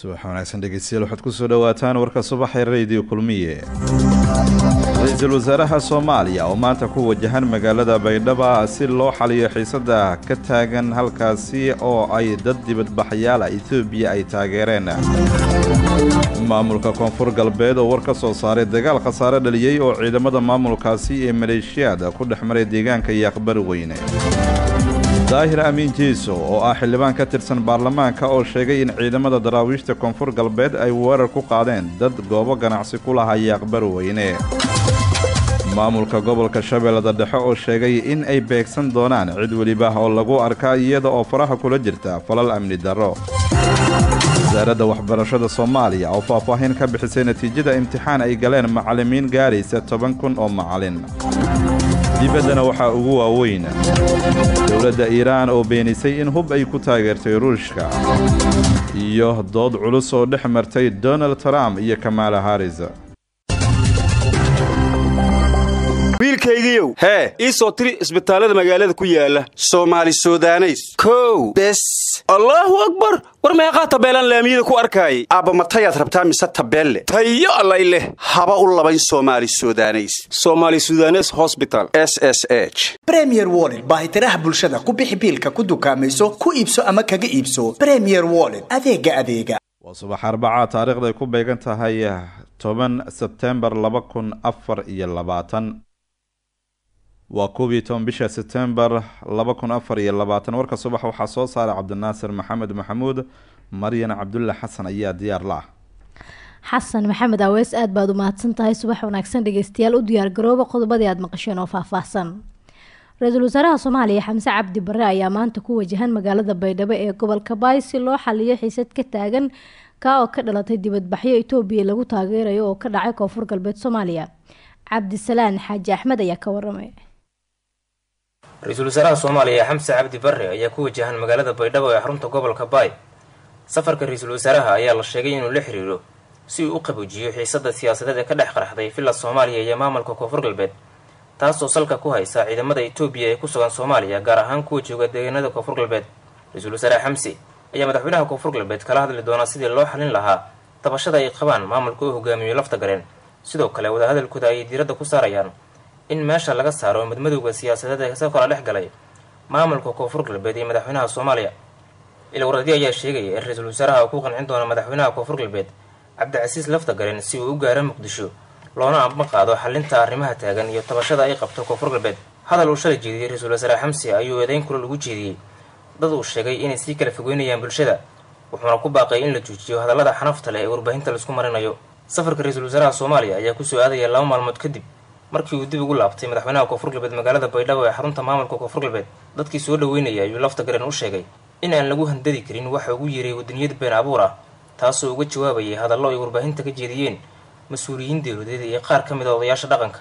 subax wanaagsan dhegeystayaal waxaad kusoo dhawaataan warka subaxee radio kulmiye ra-iisul wasaaraha soomaaliya oo maanta ku wajahan magaalada baydhaba si loo xaliyo xiisada ka taagan halkaasi oo ay dad dibadbaxyaala etoobiya ay taageereen maamulka koonfur galbeed oo war ka soo saaray dagaal khasaare dhaliyey oo ciidamada maamulkaasi ee maleeshiyaada ku dhex maray deegaanka iyo aqbari weyne daahir amiin jiiso oo ah xildhibaan ka tirsan baarlamaanka oo sheegay in ciidamada daraawiishta koonfur galbeed ay weerar ku qaadeen dad goobo ganacsi ku lahaya aqbari weyne maamulka gobolka shabeellada dhexe oo sheegay in ay beegsan doonaan cid weliba oo lagu arka iyada oo faraha kula jirta falal amni darro wasaaradda waxbarashada soomaaliya oo faahfaahin ka bixisay natiijada imtixaan ay galeen macallimiin gaaraysa toban kun oo macallin dibaddana waxaa ugu waaweyn dowladda iiraan oo beenisay in hub ay ku taageertay ruushka iyo dood culus oo dhex martay donald trump iyo kamaala haris wiilkaygiiow hee ii soo tiri isbitaallada magaalada ku yaala soomaali sudaneys kow bes allaahu akbar war meeqaa tabeelaan laamiyada ku arkaayay aabbamatayaad rabtaa mise tabeelle tayo allay leh haba u labayn soomaali sudaneys soomaali sudanes hosbital s s h bremier woled baahitiraha bulshada ku bixi biilka ku dukaamayso ku iibso ama kaga iibso bremier woled adeega adeega waa subax arbacaa taariikhday ku beegan tahay toban sebtembar laba kun afar iyo labaatan waa koob iyo toban bisha sebtembar laba kun afar iyo labaatan warka subax waxaa soo saaray cabdinaasir maxamed maxamuud maryan cabdulle xasan ayaa diyaar la ah xasan maxamed aweys aada baad u mahadsan tahay subax wanaagsan dhegeystayaal u diyaargarooba qodobadii aada maqasheen oo faahfaahsan ra-iisul wasaaraha soomaaliya xamse cabdi bare ayaa maanta ku wajahan magaalada baydhabo ee gobolka baay si loo xaliyo xiisad ka taagan kaa oo ka dhalatay dibadbaxyo etoobiya lagu taageerayo oo ka dhacay koonfur galbeed soomaaliya cabdisalaan xaaji axmed ayaa ka waramay ra-iisul wasaaraha soomaaliya xamse cabdi bare ayaa ku wajahan magaalada baydhabo ee xarunta gobolka baay safarka ra-iisul wasaaraha ayaa la sheegay inuu la xiriiro si uu u qabuujiyo xiisada siyaasadeed ee ka dhex qarxday villa soomaaliya iyo maamulka koonfur galbeed taasoo salka ku haysa ciidamada etoobiya ee ku sugan soomaaliya gaar ahaan kuwa jooga deegaanada koonfur galbeed ra-iisul wasaare xamse ayaa madaxweynaha koonfur galbeed kala hadli doonaa sidii loo xalin lahaa tabashada ay qabaan maamulka uu hogaamiyo lafta gareen sidoo kale wadahadalkooda ayay diiradda ku saarayaan in meesha laga saaro madmadowga siyaasadeed ee ka kala dhex galay maamulka koonfur galbeed iyo madaxweynaha soomaaliya ilwaradyo ayaa sheegaya in ra-iisul wasaaraha uu ku qancin doono madaxweynaha koonfur galbeed cabdicasiis lafta gareen si uu u gaaro muqdisho loona amba qaado xalinta arrimaha taagan iyo tabashada ay qabto koonfur galbeed hadal uu shalay jeediyey ra-iisul wasaare xamse ayuu eedeyn kulal ugu jeediyey dad uu sheegay inay sii kala fogeynayaan bulshada wuxuuna ku baaqay in la joojiyo hadallada xanafta leh ee warbaahinta laisku marinayo safarka ra-iisul wasaaraha soomaaliya ayaa kusoo aadaya laba maalmood kadib markii uu dib ugu laabtay madaxweynaha koonfur galbeed magaalada baydhabo ee xarunta maamulka koonfur galbeed dadkii soo dhaweynaya ayuu lafta garen u sheegay in aan lagu handadi karin waxa ugu yeeray wadaniyad been abuur ah taasoo uga jawaabayay hadallo ay warbaahinta ka jeediyeen mas-uuliyiin dowladeed iyo qaar ka mid a odayaasha dhaqanka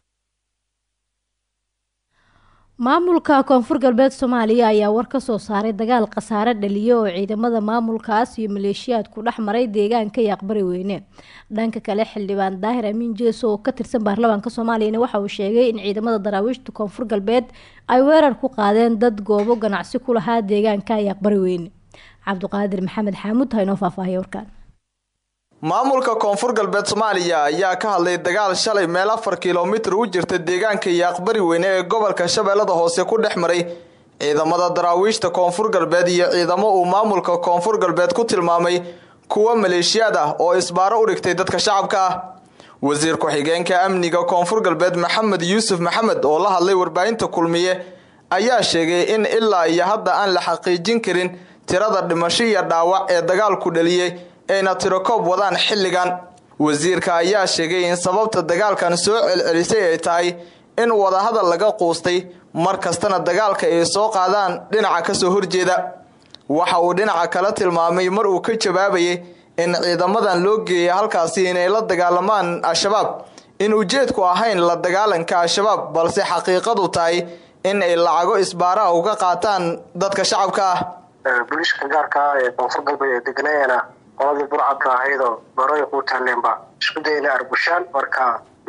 maamulka koonfur galbeed soomaaliya ayaa war ka soo saaray dagaal khasaare dhaliya oo ciidamada maamulkaas iyo maleeshiyaad ku dhex maray deegaanka iyo aqbari weyne dhanka kale xildhibaan daahir amiin jeeso oo ka tirsan baarlamaanka soomaaliyana waxa uu sheegay in ciidamada daraawiishta koonfur galbeed ay weerar ku qaadeen dad goobo ganacsi ku lahaa deegaanka iyo aqbari weyne cabdiqaadir maxamed xaamuud ha inoo faahfaahiya warkaan maamulka koonfur galbeed soomaaliya ayaa ka hadlay dagaal shalay meel afar kilomitir u jirta deegaanka iyo aqbari weyne ee gobolka shabeellada hoose ku dhex maray ciidamada daraawiishta koonfur galbeed iyo ciidamo uu maamulka koonfur galbeed ku tilmaamay kuwa maleeshiyaad ah oo isbaaro u dhigtay dadka shacabka ah wasiir ku-xigeenka amniga koonfur galbeed maxamed yuusuf maxamed oo la hadlay warbaahinta kulmiye ayaa sheegay in ilaa iyo hadda aan la xaqiijin karin tirada dhimasho iyo dhaawac ee dagaalku dhaliyey ayna tirokoob wadaan xilligan wasiirka ayaa sheegay in sababta dagaalkan soo celcelisay ay tahay in wadahadal laga quustay mar kastana dagaalka ay soo qaadaan dhinaca kasoo horjeeda waxa uu dhinaca kala tilmaamay mar uu ka jawaabayay in ciidamadan loo geeyay halkaasi inay la dagaalamaan al-shabaab in ujeedku ahayn la dagaalanka al-shabaab balse xaqiiqadu tahay in ay lacago isbaaraha uga qaataan dadka shacabka ah booliiska gaarka ah ee koonfur galbeed ee deganayaana qoladii burcadka ahaydoo baroy ku taalleenba isku dayna arbushaan marka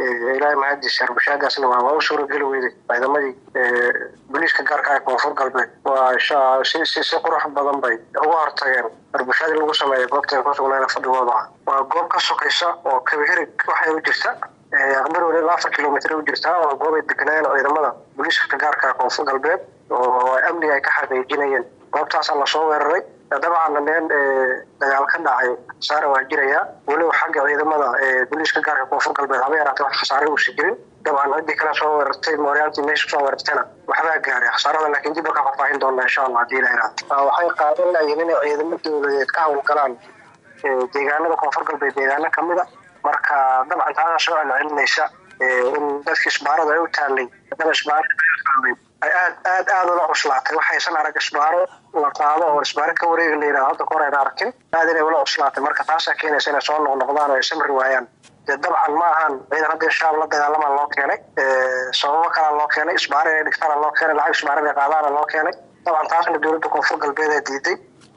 ilaahay mahadiisa arbushaadaasna waa waa u suurageli weyday ciidamadii booliiska gaarka ee koonfur galbeed waa si si si qurux badan bay uga hortageen arbushaadii lagu sameeyay goobta ay ku sugnayna fadhigooda ah waa goob ka sokaysa oo kabihirig waxay u jirta aqbar weli ilaa afar kilomitr u jirtaa waa goob ay deganayeen ciidamada booliiska gaarka ee koonfur galbeed oo amniga ay ka xaqiijinayeen goobtaasaa lasoo weeraray dabcan meel dagaal ka dhacay khasaare waa jirayaa weliba xagga ciidamada booliiska gaarka koonfur galbeed haba yaraatee wax khasaare uusa jirin dabcan ciddii kale soo weerartay mooryaantii meesha soo weerartayna waxbaa gaaray khasaarada laakiin dib ka faahfaahin doona insha allah hadii la yaraado waxay qaadan layihin inay ciidamo dowladeed ka howlgalaan deegaanada koonfur galbeed deegaano kamid a marka dabcan taasa soo celcelinaysa in dadkii isbaarada ay u taalay haddana isbaarada ay aad aad aada ula cuslaatay waxaysan arag isbaaro la qaado oo isbaaro ka wareega la yidhahdo hadda kahor ayna arkin aad inay ula cuslaatay marka taasaa keenaysa inay soo noqnoqdaan oo ay samri waayaan dee dabcan ma ahan ciidan hadda shaab la dagaalamaa loo keenay sababo kalaa loo keenay isbaaro inay dhigtaana loo keenay lacag isbaaro inay qaadaana loo keenay dabcan taasna dowladda koonfur galbeed ee diiday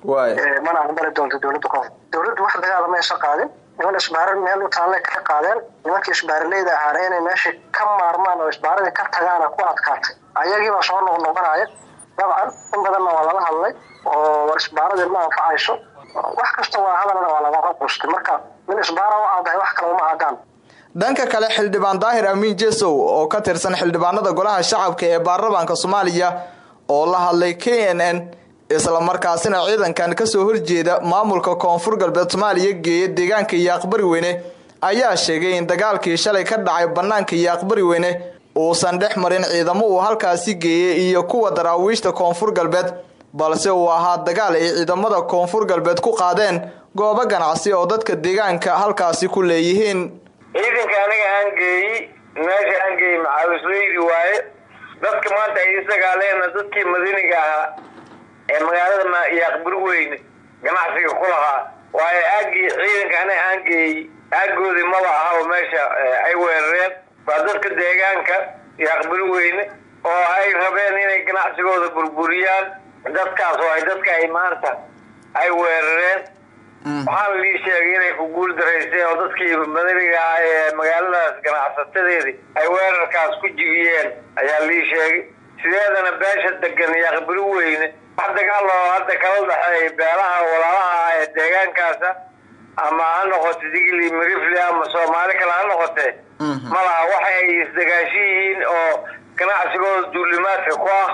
mana aqbali doonto dowladda koonfur dowladdu wax dagaala maysa qaadin niman isbaaro meel u taallay ka qaadeen nimankii isbaaraleyda ahaana inay meesha ka maarmaan oo isbaaradii ka tagaana ku adkaatay ayagiibaa soo noqnoqonaya dabcan in badanna waa lala hadlay oo war isbaaradii ma anfacayso wax kasta waa hadalna waa laga qustay marka min isbaara u aadahay wax kale uma aadaan dhanka kale xildhibaan daahir amiin jesow oo ka tirsan xildhibaanada golaha shacabka ee baarlamaanka soomaaliya oo la hadlay k n n islamarkaasina ciidankan kasoo horjeeda maamulka koonfur galbeed soomaaliya geeya deegaanka iyo aqbari weyne ayaa sheegay in dagaalkii shalay ka dhacay banaanka iyo aqbari weyne uusan dhex marin ciidamo uu halkaasi geeyey iyo kuwa daraawiishta koonfur galbeed balse uu ahaa dagaal ay ciidamada koonfur galbeed ku qaadeen goobo ganacsi oo dadka deegaanka halkaasi ku leeyihiin ciidanka aniga aan geeyi meesha aan geeyi maxaawisleydi waaye dadka maanta ay isdagaaleena dadkii madaniga ahaa ee magaalada iyo aqbari weyne ganacsiga ku lahaa waayo aagii ciidanka aniga aan geeyi aagoodii maba aha oo meesha ay weerareen waa dadka deegaanka iyo aqbari weyne oo ay rabeen inay ganacsigooda burburiyaan dadkaas oo ay dadka ay maanta ay weerareen waxaana lii sheegay inay ku guul darayseen oo dadkii madaniga ah ee magaaladaas ganacsatadeedii ay weerarkaas ku jibiyeen ayaa lii sheegay sideedana beesha degan iyo aqbari weyne wax dagaal oo hadda kala dhexeeya beelaha walaalaha ah ee deegaankaasa ama ha noqote digli mirifli ama soomaali kale ha noqotee ma laha waxa ay isdagaashi yihiin oo ganacsigooda duulimaadka ku ah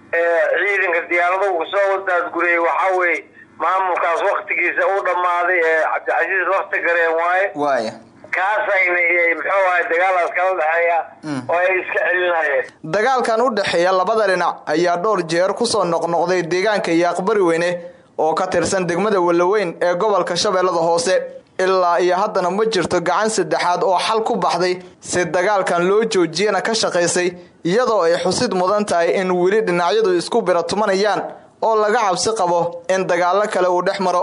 ciidanka diyaaraduhu soo wadaadguriyey waxaa weeye maamulkaas waktigiisa u dhammaaday ee cabdicasiis wakti gareen waaye waaya kaasayna muxuu ahay dagaalaas kala dhexeeya oo ay iska celinayeen dagaalkan u dhexeeya labada dhinac ayaa dhowr jeer kusoo noqnoqday deegaanka iyo aqbari weyne oo ka tirsan degmada wallaweyn ee gobolka shabeellada hoose ilaa iyo haddana ma jirto gacan saddexaad oo xal ku baxday si dagaalkan loo joojiyana ka shaqaysay iyadoo ay xusid mudan tahay in weli dhinacyadu isku biratumanayaan oo laga cabsi qabo in dagaalo kale uu dhex maro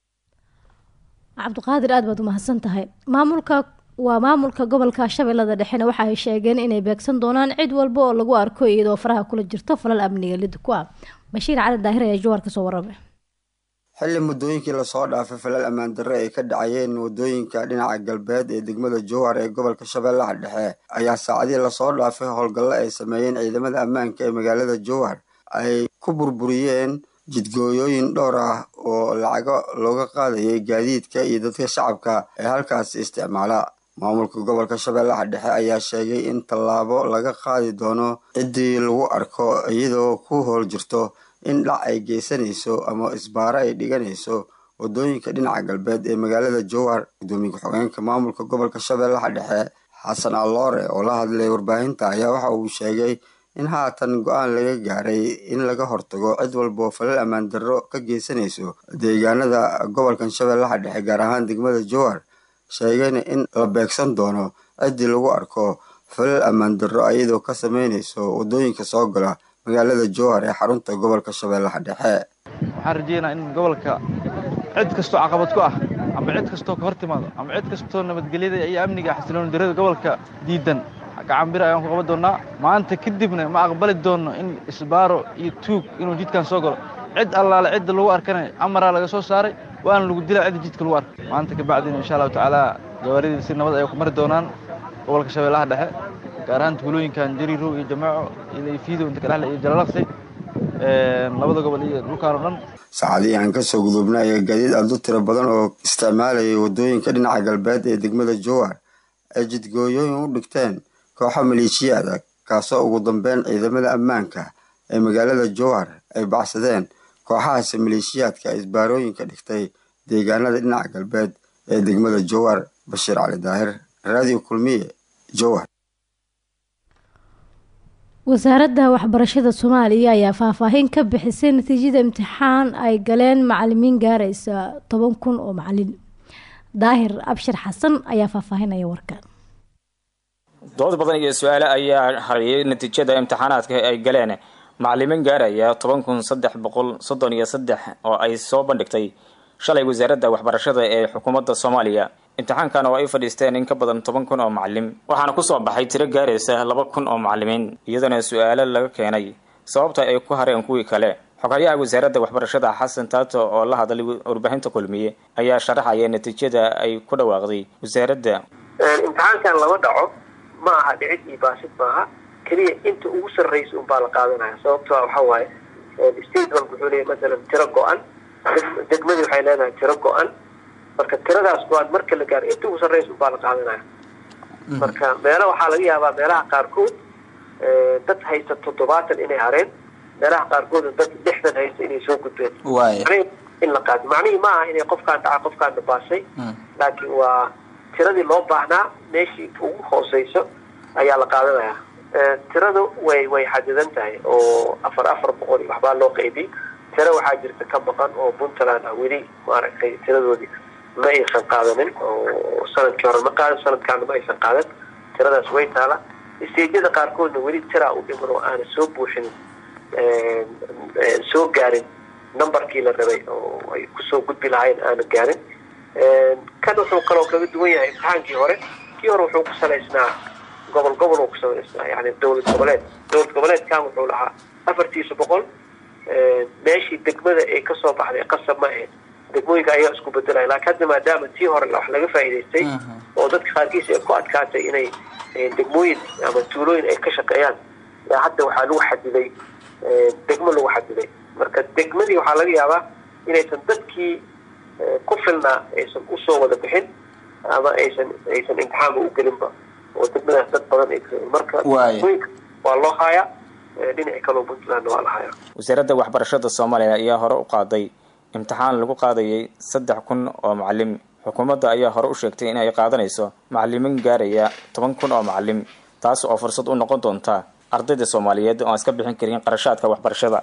cabdiqaadir aad baad umahadsan tahay maamulka waa maamulka gobolka shabeellada dhexena waxa ay sheegeen inay beegsan doonaan cid walba oo lagu arko iyadoo faraha kula jirto falal amniga lid ku ah bashiir cali daahir ayaa jawaar kasoo warramay xilli muddooyinkii lasoo dhaafay falal ammaan darre ay ka dhacayeen waddooyinka dhinaca galbeed ee degmada jowhar ee gobolka shabeellaha dhexe ayaa saacadihii lasoo dhaafay howlgallo ay sameeyeen ciidamada ammaanka ee magaalada jowhar ay ku burburiyeen jidgooyooyin dhowr ah oo lacago looga qaadayay gaadiidka iyo dadka shacabka ee halkaasi isticmaala maamulka gobolka shabeellaha dhexe ayaa sheegay in tallaabo laga qaadi doono ciddii lagu arko iyadoo ku howl jirto in dhac ay geysanayso ama isbaaro ay dhiganayso waddooyinka dhinaca galbeed ee magaalada jowhar gudoomiye ku-xigeenka maamulka gobolka shabeellaha dhexe xasan alloore oo la hadlay warbaahinta ayaa waxa uu sheegay in haatan go-aan laga gaaray in laga hortago cid walba oo falal ammaan darro ka geysanayso deegaanada gobolkan shabeellaha dhexe gaar ahaan degmada jowhar sheegayna in la beegsan doono ciddii lagu arko falal ammaan darro iyadoo ka sameynayso waddooyinka soo gala magaalada jowhar ee xarunta gobolka shabeellaha dhexe waxaan rajeynaa in gobolka cid kastoo caqabad ku ah ama cid kastoo ka hor timaado ama cid kastoo nabadgelyada iyo amniga xasilooni darada gobolka diidan gacanbir ayaan ku qaban doonnaa maanta kadibna ma aqbali doonno in isbaaro iyo tuug inuu jidkan soo galo cid allaale cidda lagu arkana amaraa laga soo saaray waana lagu dilaa cidda jidka lagu arka maanta kabacdina insha allahu tacaala gabaaridii si nabad ay ku mari doonaan gobolka shabeellaha dhexe gaar ahaan tuulooyinkan jariirow iyo jamaaco iyo fiidow inta kadhexle iyo jalalaqsi labada gobol iyo dhulkaan oo dhan saacadihii aan kasoo gudubnay ayaa gaadiid aad u tiro badan oo isticmaalayay waddooyinka dhinaca galbeed ee degmada jowar ay jidgooyooyin u dhigteen kooxo maleeshiyaada kaasoo ugu dambeyn ciidamada ammaanka ee magaalada jowar ay baxsadeen kooxahaasi maleeshiyaadka isbaarooyinka dhigtay deegaanada dhinaca galbeed ee degmada jowar bashiir cali daahir raadiyo kulmiye jowar wasaaradda waxbarashada soomaaliya ayaa faahfaahin ka bixisay natiijada imtixaan ay galeen macalimiin gaaraysa toban kun oo macalin daahir abshir xasan ayaa faahfaahinaya warkan dood badan iyo su-aale ayaa hariyay natiijada imtixaanaadka ay galeen macalimiin gaaraya toban kun saddex boqol soddon iyo saddex oo ay soo bandhigtay shalay wasaaradda waxbarashada ee xukuumadda soomaaliya imtixaankan oo ay fadhiisteen in ka badan toban kun oo macalim waxaana kusoo baxay tiro gaaraysa laba kun oo macalimiin iyadoona su-aalo laga keenay sababta ay ku hareen kuwii kale xoghayaha wasaaradda waxbarashada xasan taato oo la hadlay warbaahinta kulmiye ayaa sharaxaya natiijada ay ku dhawaaqday wasaaradda imtixaankan lama dhaco ma aha dhicid iyo baasid maaha keliya inta ugu sarraysa unbaa la qaadanaya sababto waxa waaye state walba wuxuu leeyahy masalan tiro go-an degmadii waxay leedahay tiro go-an marka tiradaas go-an marka la gaaro inta ugu sarraysa unbaa la qaadanaya marka meelo waxaa laga yaabaa meelaha qaarkood dad haysta toddobaatan inay hareen meelaha qaarkood dad lixdan haysta inay soo gudbeen macnihii in la qaado macnihii ma aha inay qofkaan dhaca qofkaan dhabaasay laakiin waa tiradii loo baahnaa meeshii ugu hooseyso ayaa la qaadanaya tiradu way way xadidan tahay oo afar afar boqol iyo waxbaa loo qaybiyey tiro waxaa jirta ka maqan oo puntland ah weli maaragtay tiradoodii ma aysan qaadanin oo sanadkii hore ma qaadan sanadkaana ma aysan qaadan tiradaas way taala isteejyada qaarkoodna weli tiraa u dhiman oo aana soo buuxin soo gaarin numberkii la rabay oo ay kusoo gudbi lahayn aana gaarin kan wuxuu kaloo kaga duwan yahay imtixaankii hore kii hore wuxuu ku salaysnaa gobol gobol uu ku salaysnaa yani dowlad goboleed dowlad goboleedkan wuxuu lahaa afartiisa boqol meeshii degmada ay kasoo baxday qasab ma ahayd degmooyinka ayaa isku bedelaya laakiin hadda maadaama tii hore wax laga faa'iidaystay oo dadka qaarkiis ay ku adkaatay inay degmooyin ama tuulooyin ay ka shaqeeyaan hadda waxaa lagu xadiday degmo lagu xadiday marka degmadii waxaa laga yaabaa inaysan dadkii ku filnaa aysan usoo wada bixin ama aysan aysan imtixaanba u gelinba oo degmadaas dad badan ay marka waa loo haayaa dhinaci kaloo puntlandna waa la hayaa wasaaradda waxbarashada soomaaliya ayaa hore u qaaday imtixaan lagu qaadayay saddex kun oo macalim xukuumadda ayaa hore u sheegtay in ay qaadanayso macalimiin gaaraya toban kun oo macalim taas oo fursad u noqon doonta ardayda soomaaliyeed oo aan iska bixin karin qarashaadka waxbarashada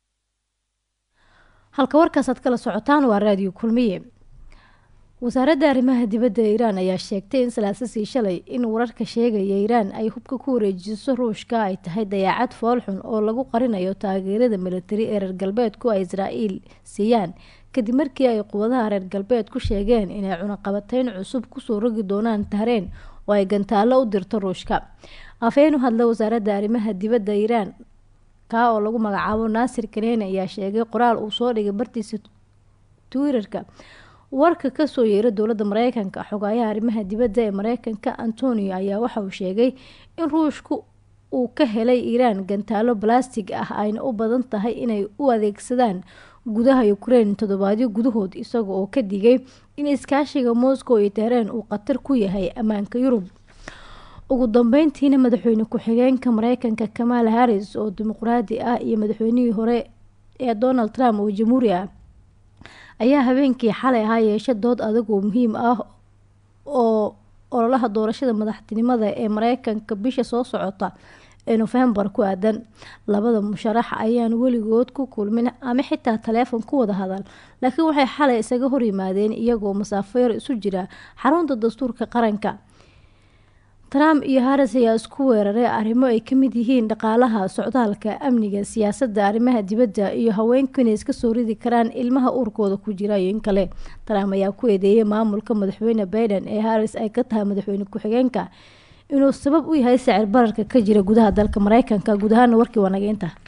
halka warkaasaad kala socotaan waa raadiyo kulmiye wasaaradda arrimaha dibadda ee iiraan ayaa sheegtay in salaasasii shalay in wararka sheegaya iiraan ay hubka ku wareejiso ruushka ay tahay dayaacad foolxun oo lagu qarinayo taageerada militari ee reer galbeedku ay israa'iil siiyaan kadib markii ay quwadaha reer galbeed ku sheegeen inay cunaqabateyn cusub kusoo rogi doonaan tahreen oo ay gantaallo u dirto ruushka afhayeen u hadla wasaaradda arrimaha dibadda iiraan kaa oo lagu magacaabo naasir kaneene ayaa sheegay qoraal uu soo dhigay bartiisa twitterka warka kasoo yeera dowladda mareykanka xogaayaha arrimaha dibadda ee mareykanka antonio ayaa waxa uu sheegay in ruushku uu ka helay iiraan gantaalo balastig ah ayna u badan tahay inay u adeegsadaan gudaha ukraine toddobaadyo gudahood isaga oo ka digay in iskaashiga moscow iyo tehreen uu khatar ku yahay ammaanka yurub ugu dambeyntiina madaxweyne ku-xigeenka mareykanka kamaal harris oo dimuqraadi ah iyo madaxweynihii hore ee donald trump oo jamhuuri ah ayaa habeenkii xalay ahaa yeesha dood adag oo muhiim ah oo ololaha doorashada madaxtinimada ee mareykanka bisha soo socota ee nofembar ku aadan labada musharax ayaan weligood ku kulmin ama xitaa taleefon ku wada hadal laakiin waxay xalay isaga horyimaadeen iyagoo masaafo yar isu jira xarunta dastuurka qaranka trump iyo harris ayaa isku weeraray arrimo ay kamid yihiin dhaqaalaha socdaalka amniga siyaasadda arrimaha dibadda iyo haweenku inay iska soo ridi karaan ilmaha uurkooda ku jira iyo in kale trump ayaa ku eedeeyay maamulka madaxweyne biden ee harris ay ka tahay madaxweyne ku-xigeenka inuu sabab u yahay sicir bararka ka jira gudaha dalka mareykanka guud ahaana warkii waa nageynta